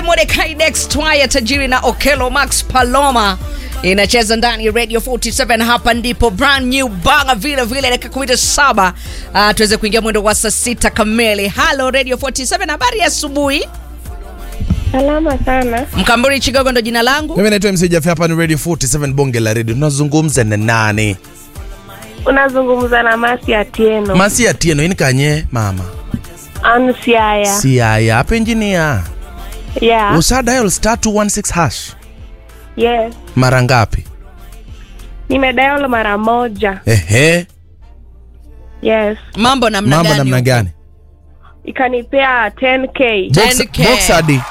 Mordecai Dextwaya tajiri na Okelo Max Paloma inacheza ndani ya Radio 47. Hapa ndipo brand new banga vile vile, dakika 17 uh, tuweze kuingia mwendo wa saa sita kamili. Halo Radio 47, habari ya asubuhi. Salama sana. Mkamburi Chigogo ndo jina langu. Mimi naitwa MC Jaffe, hapa ni Radio 47 bonge la radio. Tunazungumza na nani? Unazungumza na Masi Atieno. Masi Atieno ini kanye mama. Ansiaya. Si haya hapa engineer. Yeah. Usa dial star 216 hash. Yes. Mara ngapi? Nimedial mara moja. Ehe. Yes. Mambo namna Mambo gani? namna huko? gani? Ikanipea 10k. Box, 10K. box hadi.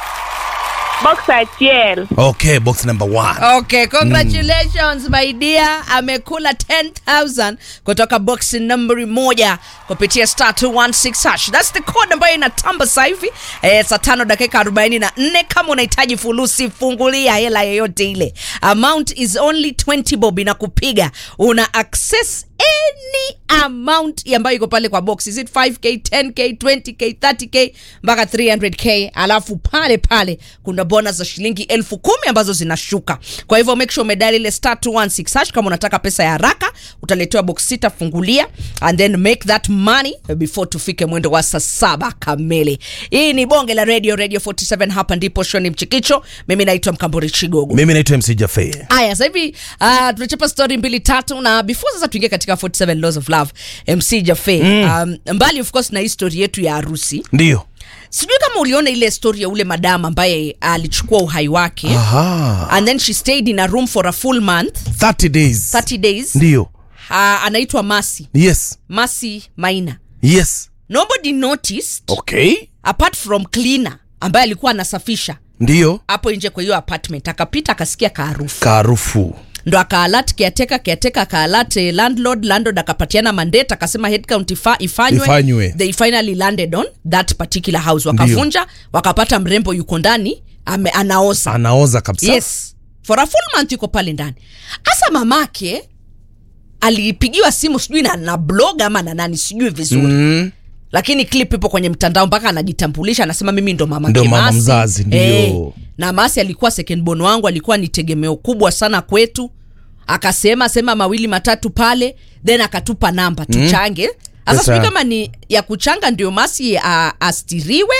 Boxer TL. Okay, box number 1. Okay, congratulations my dear. Amekula 10,000 kutoka box nambari moja kupitia star 216 hash. That's the code ambayo inatamba sasa hivi eh, saa tano dakika 44. Kama unahitaji fulusi, fungulia hela yoyote ile. Amount is only 20 bob inakupiga. Una access any amount ambayo iko pale kwa box. Is it 5k, 10k, 20k, 30k mpaka 300k. Alafu pale pale kuna bonus za shilingi elfu kumi ambazo zinashuka. Kwa hivyo make sure umedali ile star 216 hash kama unataka pesa ya haraka, utaletewa box sita, fungulia and then make that money before tufike mwendo wa saa saba kamili. Hii ni bonge la radio, Radio 47. Hapa ndipo shoni mchikicho. Mimi naitwa Mkamburi Chigogo. Mimi naitwa MC Jaffe. Haya, sasa hivi uh, tunachapa story mbili tatu, na before sasa tuingie katika 47 laws of love, MC Jaffe um, mbali of course na hii story yetu ya harusi, Ndio. sijui kama uliona ile story ya ule madam ambaye alichukua uhai wake Aha. and then she stayed in a room for a full month 30 days. 30 days. Ndio. Uh, anaitwa Masi Yes. Masi Maina. Yes. Nobody noticed Okay. apart from cleaner ambaye alikuwa anasafisha Ndio. hapo nje kwa hiyo apartment, akapita akasikia kaarufu Karufu. ndo akaalat kiateka kiateka akaalat eh, landlord landlord akapatiana mandate akasema headcount ifa, ifanywe. Ifanywe. they finally landed on that particular house wakavunja wakapata mrembo yuko ndani ame anaoza Anaoza kabisa. yes for a full month yuko pale ndani hasa mamake alipigiwa simu sijui na, na blog ama na nani sijui vizuri Mm. lakini clip ipo kwenye mtandao mpaka anajitambulisha anasema mimi ndo mama Ndo yake mama Masi. mzazi, ndio. Eh, na Masi alikuwa second born wangu alikuwa ni tegemeo kubwa sana kwetu akasema sema mawili matatu pale then akatupa namba tuchange sasa Pesa. sijui kama ni ya kuchanga ndio Masi a, astiriwe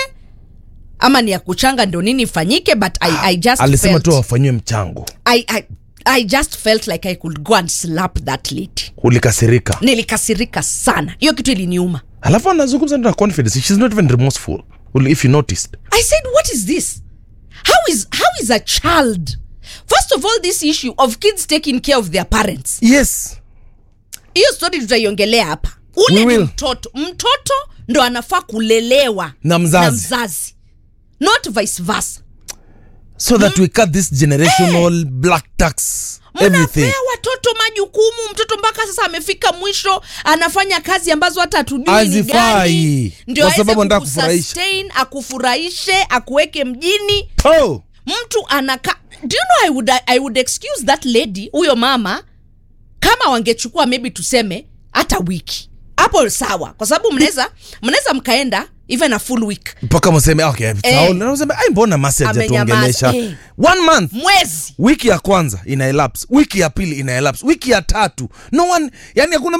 ama ni ya kuchanga ndio nini ifanyike but I, I just Alisema felt, tu afanyiwe mchango. I, I, I just felt like I could go and slap that lady Ulikasirika. nilikasirika sana hiyo kitu iliniuma Alafu anazungumza na confidence. She's not even remorseful. Well, if you noticed. I said, what is this? How is how is a child? First of all, this issue of kids taking care of their parents. Yes. Hiyo story tutaiongelea hapa. We Ule ni will. mtoto. Mtoto ndo anafaa kulelewa Na mzazi. na mzazi. Not vice versa. So that we cut this generational black tax everything. Mnapea watoto majukumu, mtoto mpaka sasa amefika mwisho, anafanya kazi ambazo hata hatujui ni Hazifai. gani, ndio Kwa aweze sababu anataka kufurahisha. kukusustain, akufurahishe, akuweke mjini Oh. mtu anaka do you know I would, I would excuse that lady huyo mama kama wangechukua maybe tuseme hata wiki hapo sawa kwa sababu mnaweza mnaweza mkaenda even a full week mpaka mseme okay, sawa. Na useme ai mbona masi Amenyamaza, hajatuongelesha eh. one month mwezi wiki ya kwanza ina elapse wiki ya pili ina elapse wiki ya tatu no one yani hakuna